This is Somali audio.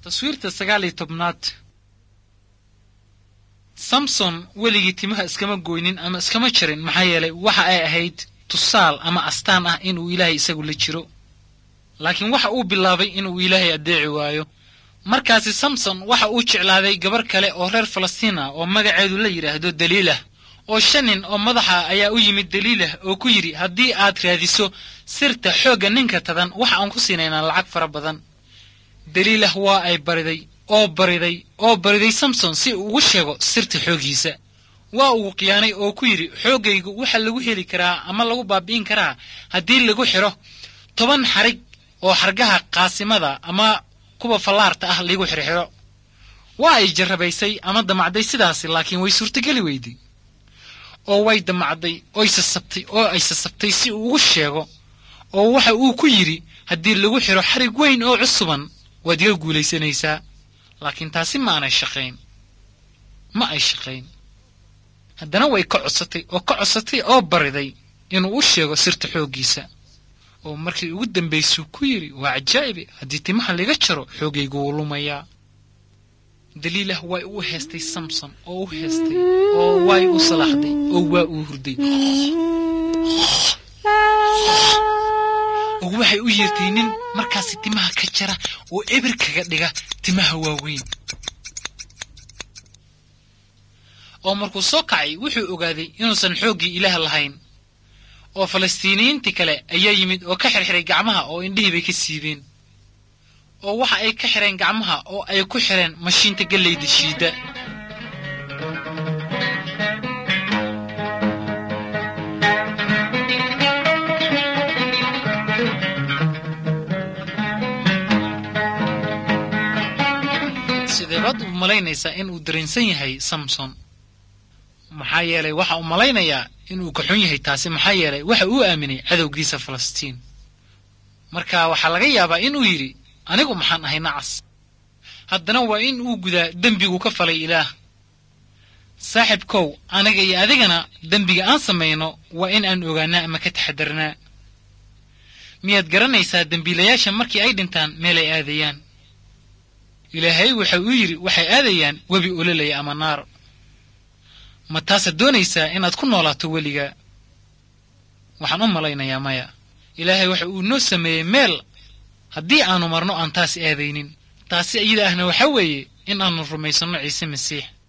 taswiirta sagaal iyo tobnaad samson weligii timaha iskama goynin ama iskama jarin maxaa yeelay waxa ay ahayd tusaal ama astaan ah inuu ilaahay isagu la jiro laakiin waxa uu bilaabay inuu ilaahay addeeci waayo markaasi samson waxa uu jeclaaday gabar kale oo reer falastiin ah oo magaceedu la yidhaahdo daliilah oo shan nin oo madaxa ayaa u yimid daliilah oo ku yidhi haddii aad raadiso sirta xoogga ninka tadan waxa aan ku siinaynaa lacag fara badan daliilah waa ay bariday oo bariday oo bariday samson si uu ugu sheego sirta xooggiisa waa uu khiyaanay oo ku yidhi xooggaygu waxa lagu heli karaa ama lagu baabi'in karaa haddii lagu xidho toban xarig oo xargaha qaasimada ama kuwa fallaarta ah liigu xirxidho waa ay jarrabaysay ama damacday sidaasi laakiin way suurtogeli weyday oo way damacday oy sasabtay oo ay sasabtay si uu ugu sheego oo waxa uu ku yidhi haddii lagu xidho xarig weyn oo cusuban waad iga guulaysanaysaa laakiin taasi ma aanay shaqayn ma ay shaqayn haddana way ka codsatay oo ka codsatay oo bariday inuu u sheego sirta xooggiisa oo markii ugu dambaysuu ku yidhi waa cajaa'ibe haddii timaha laga jaro xoogaygu wuu lumayaa daliilah way u heestay samson oo u heestay oo way u salaaxday oo waa uu hurday oo waxay u yeertay nin markaasi timaha ka jara oo eber kaga dhiga timaha waaweyn oo markuu soo kacay wuxuu ogaaday inuusan xooggii ilaah lahayn oo falastiiniyiintii kale ayaa yimid oo ka xirxiray gacmaha oo indhihii bay ka siibeen oo waxa ay ka xidheen gacmaha oo ay ku xidheen mashiinta gellayda shiidda sideebaad u malaynaysaa in uu dareensan yahay samson maxaa yeelay waxa uu malaynayaa inuu ka xun yahay taasi maxaa yeelay waxa uu aaminay cadowgiisa falastiin marka waxaa laga yaabaa inuu yidhi anigu maxaan ahay nacas haddana waa in uu gudaa dembigu ka falay ilaah saaxibkow aniga iyo adigana dembiga aan samayno waa in aan ogaanaa ama ka taxadarnaa miyaad garanaysaa dembiilayaasha markii ay dhintaan meelay aadayaan ilaahay waxa uu yidhi waxay aadayaan webi ololaya ama naar ma taasaad doonaysaa inaad ku noolaato weliga waxaan u malaynayaa maya ilaahay waxa uu noo sameeyey meel haddii aanu marno aan taas aadaynin taasi iyada ahna waxa weeye in aanu rumaysanno ciise masiix